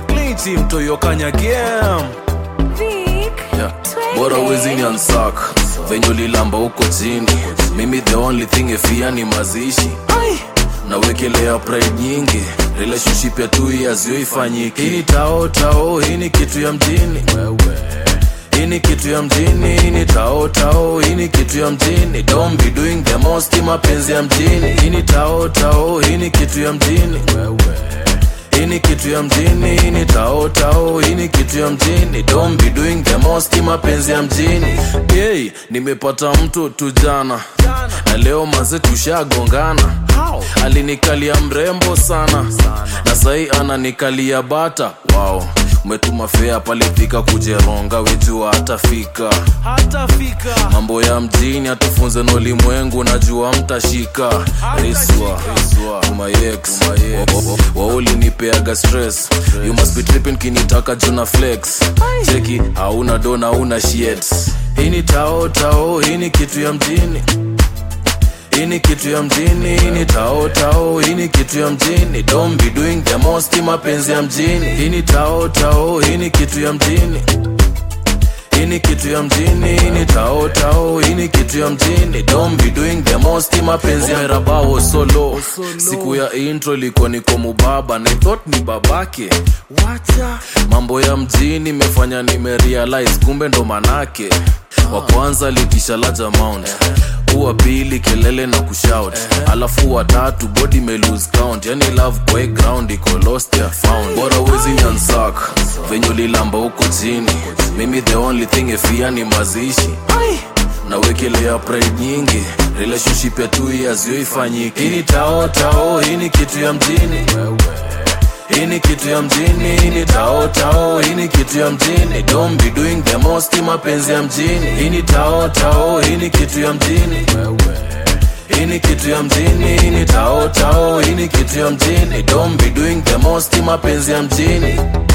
klinchi mtoyokanya game Vic, yeah. twende. bora uwezi ni ansak venye ulilamba huko chini mimi the only thing efia ni mazishi nawekelea pride nyingi relationship ya two years yo ifanyiki hii ni tao tao hii ni kitu ya mjini hii ni kitu ya mjini hii ni tao tao hii ni kitu ya mjini don't be doing the most mapenzi ya mjini hii ni tao tao hii ni kitu ya mjini hii ni kitu ya mjini hii ni tao tao hii ni kitu ya mjini don't be doing the most mapenzi ya mjini hey, nimepata mtu tu jana na leo maze tushagongana alinikalia mrembo sana na sahii ananikalia bata wow umetuma fea palifika kujeronga wejua hatafika mambo ya mjini atufunze na ulimwengu najua mtashika riswa umayex waulinipeaga stress you must be tripping kinitaka juna flex cheki hauna dona hauna shit hii ni tao tao hii ni kitu ya mjini hii ni kitu ya mjini hii ni tao tao hii ni kitu ya mjini don't be doing the most mapenzi ya mjini hii ni tao tao hii ni kitu ya mjini hii ni kitu ya mjini hii ni tao tao hii ni kitu ya mjini don't be doing the most mapenzi ya merabao solo siku ya intro ilikuwa niko mubaba na I thought ni babake wacha mambo ya mjini imefanya nimerealize kumbe ndo manake wa kwanza litisha large amount huwa pili kelele na kushout alafu watatu body may lose count yani love kwa hii ground iko lost ya found bora uwezi nyansak venye ulilamba huko chini mimi the only thing efia ni mazishi nawekelea pride nyingi relationship ya two years yo ifanyiki hii ni tao tao hii ni kitu ya mjini hii ni kitu ya mjini hii ni tao tao hii ni kitu ya mjini don't be doing the most mapenzi ya mjini hii ni tao tao hii ni kitu ya mjini hii ni kitu ya mjini hii ni tao tao hii ni kitu ya mjini don't be doing the most mapenzi ya mjini